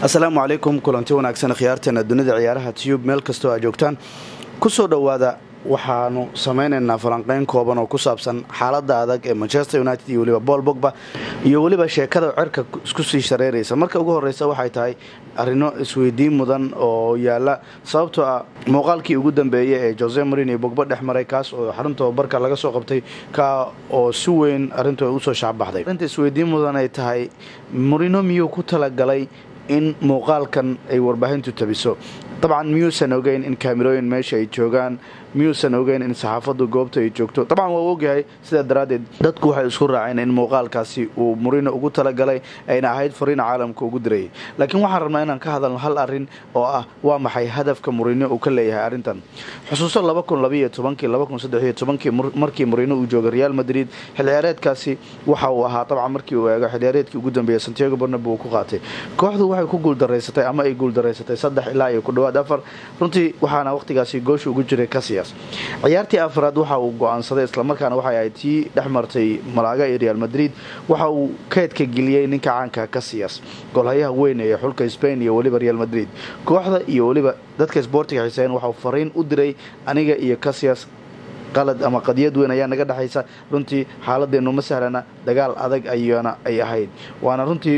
asalaamu calaykum kulanti wanaagsan khiyaarteena dunida ciyaaraha tiyub meel kastoo aad joogtaan kusoo dhowaada waxaanu samaynaynaa falanqeyn kooban oo ku saabsan xaalada adag ee manchester united iyo weliba bool bogba iyo weliba sheekada cerka isku sii shareeraysa marka ugu horeysa waxay tahay arrino isweydiin mudan oo yaala sababtoo ah muuqaalkii ugu dambeeyey ee jose marin iyo bogba dhex maray kaas oo xarunta barka laga soo qabtay ka oo si weyn arrintu ay usoo shaacbaxday arrinta isweydiin mudan ay tahay marino miyuu ku talagalay in muuqaalkan ay warbaahintu tabiso dabcan miyuusan ogeyn in kaamirooyin meesha ay joogaan miyuusan ogeyn in saxaafaddu goobta ay joogto dabcan waa ogyahay sidaa daraaddeed dadku waxay isku raaceen in muuqaalkaasi uu murino ugu talagalay ayna ahayd fariina caalamka ugu dirayay laakiin waxaan rabnaa inaan ka hadalno hal arrin oo ah waa maxay hadafka murino uu ka leeyahay arrintan xusuuso markii murino uu joogay real madrid xilciyaareedkaasi waxa uu ahaa dabcan markii uu eego xilciyaareedkii ugu dambeeyey santiago barnabu uu ku qaatay kooxdu waxay ku guuldaraysatay ama ay guuldaraysatay saddex ilaa iyo ku dhawaad afar runtii waxaana waqtigaasi goosha ugu jiray kasias ciyaartii afraad waxa uu go-aansaday islamarkaana waxay ahayd tii dhex martay malaaga iyo real madrid waxa uu keedka geliyey ninka caanka kasiyas golhayaha weyn ee xulka spain iyo weliba real madrid kooxda iyo weliba dadka sboortiga xiseyn waxauu fariin u diray aniga iyo kasiyas qalad ama qadiyad weyn ayaa naga dhexaysa runtii xaaladeennu ma sahlana dagaal adag ayana ay ahayd waana runtii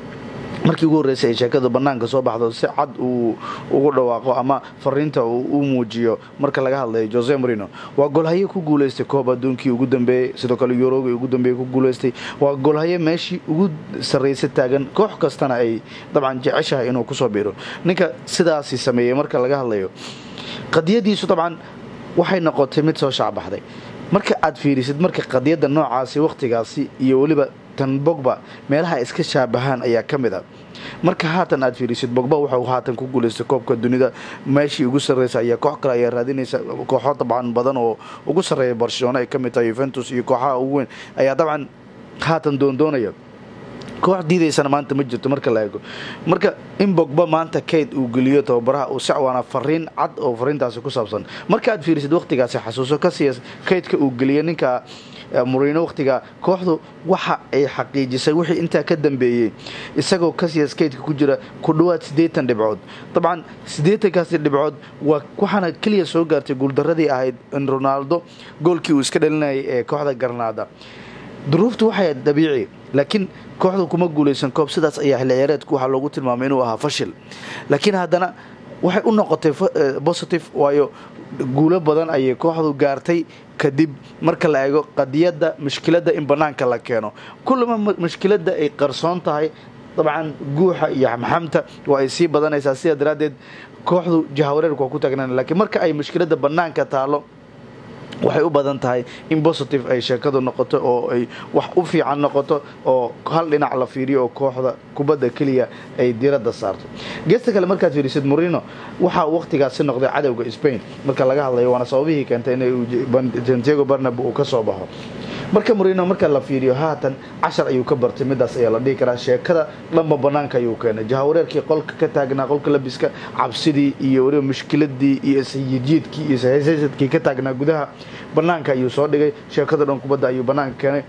markii ugu horreysay ay sheekadu bannaanka soo baxdo si cad uu ugu dhawaaqo ama fariinta uu u muujiyo marka laga hadlayo jose marino waa golhaye ku guulaystay koob adduunkii ugu dambeeyey sidoo kale yuroogii ugu dambeeyey ku guulaystay waa golhaye meeshii ugu sarraysa taagan koox kastana ay dabcan jeceshahay inuu kusoo biiro ninka sidaasi sameeyey marka laga hadlayo qadiyadiisu dabcan waxay noqotay mid soo shaacbaxday marka aad fiirisid marka qadiyadda noocaasi wakhtigaasi iyo weliba tan bogba meelaha iska shaabahaan ayaa ka mid a marka haatan aad fiirisid bogba wuxuu haatan ku guulaystay koobka dunida meeshii ugu sarreysa ayaa koox kale ayaa raadinaysa kooxo dabcan badan oo ugu sarreeya barcelona ay ka mid tahay yuventus iyo kooxaha ugu weyn ayaa dabcan haatan doondoonaya koox diidaysana maanta ma jirto marka la eego marka in bogba maanta kayd uu geliyo tababaraha uu sacwaana fariin cad oo fariintaasi ku saabsan marka aad fiirisid waqtigaasi xasuuso kasiya kaydka uu geliyo ninka murino waqtiga kooxdu waxa ay xaqiijisay wixii intaa ka dambeeyey isagoo kasiyas kaydka ku jira ku dhowaad siddeetan dhibcood dabcan siddeetankaasi dhibcood waa waxaana keliya soo gaartay guuldaradii ahayd in ronaldo goolkii uu iska dhalinayay ee kooxda garnaada duruuftu waxay dabiici laakiin kooxdu kuma guulaysan koob sidaas ayaa xilciyaareedku waxaa loogu tilmaamay inuu ahaa fashil laakiin haddana waxay u noqotay positive waayo guulo badan ayay kooxdu gaartay kadib marka la eego qadiyadda mushkiladda in bannaanka la keeno kullama mushkiladda ay qarsoon tahay dabcan guuxa iyo xamxamta waa ay sii badanaysaa sidaa daraaddeed kooxdu jahawareerku waa ku taagnaan lakiin marka ay mushkiladda bannaanka taalo waxay u badan tahay in positive ay sheekadu noqoto oo ay wax u fiican noqoto oo hal dhinac la fiiriyo oo kooxda kubadda keliya ay diradda saarto geesta kale markaad fiirisid morino waxaa waqtigaasi noqday cadowga spain marka laga hadlayo waana sababihii keentay in santiago barnabo uu ka soo baxo marka morino marka la fiiriyo haatan cashar ayuu ka bartay midaas ayaa la dhihi karaa sheekada dhanba banaanka ayuu keenay jahawareerkii qolka ka taagnaa qolka labiska cabsidii iyo weliba mushkiladii iyo isyijiidkii iyo sahaysadkii ka taagnaa gudaha banaanka ayuu soo dhigay sheekada dhan kubadda ayuu banaanka keenay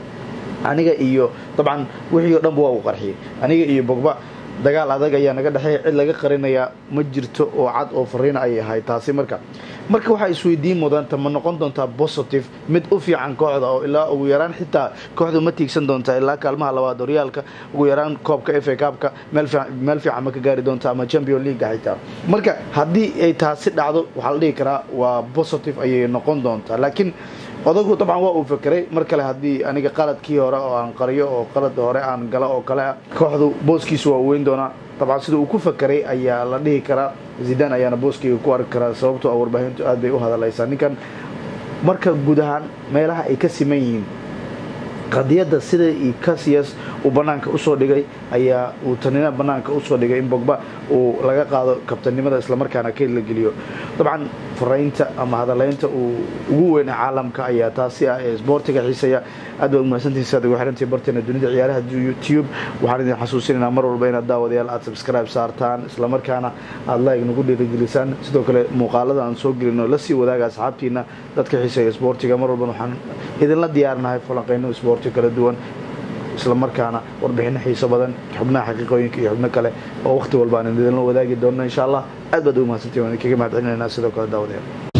aniga iyo dabcan wixii oo dhanba waa uu qarxiyay aniga iyo bogba dagaal adag ayaa naga dhexeeya cid laga qarinayaa ma jirto oo cad oo fariina ay ahay taasi marka marka waxaa isweydiin mudanta ma noqon doontaa positive mid u fiican kooxda oo ilaa ugu yaraan xitaa kooxdu ma tiigsan doontaa ilaa kaalmaha labaad horyaalka ugu yaraan koobka f a kaabka meel fiican ma ka gaari doonta ama champion leaga xitaa marka haddii ay taasi dhacdo waxaa la dhihi karaa waa positive ayay noqon doontaa laakiin odagu dabcan waa uu fekeray mar kale haddii aniga qaladkii hore oo aan qariyo oo qalad hore aan galo oo kale ah kooxdu booskiisu waa weyn doonaa dabcan sida uu ku fekeray ayaa la dhihi karaa zidan ayaana booskeyga ku arki karaa sababtoo a warbaahintu aad bay u hadalaysaa ninkan marka guud ahaan meelaha ay ka siman yihiin qadiyadda sida kasiyas uu banaanka usoo dhigay ayaa uu tanina banaanka usoo dhigay in bogba uu laga qaado kabtanimada islamarkaana kayd la geliyo dabcan faraynta ama hadalaynta uu ugu weyna caalamka ayaa taasi ah ee sboortiga xiisaya aad baa umahadsantihin saad ugu xirantii barteena dunida ciyaaraha youtube waxaan idin xasuusinaynaa mar walba inaad daawadayaal aad subscribe saartaan islamarkaana aad like nagu dhiirigelisaan sidoo kale muuqaalada aan soo gelino lasii wadaaga asxaabtiina dadka xiiseeya sboortiga mar walban waxaan idinla diyaarinahay falanqeyno sboorti kala duwan islamarkaana warbixino xiiso badan xubnaha xaqiiqooyinka iyo xubno kale oo waqti walba aan idinla wadaagi doonno insha allah aad baad ugu mahadsantiin waan idinkaga mahad celinaynaa sidoo kale daawadayaal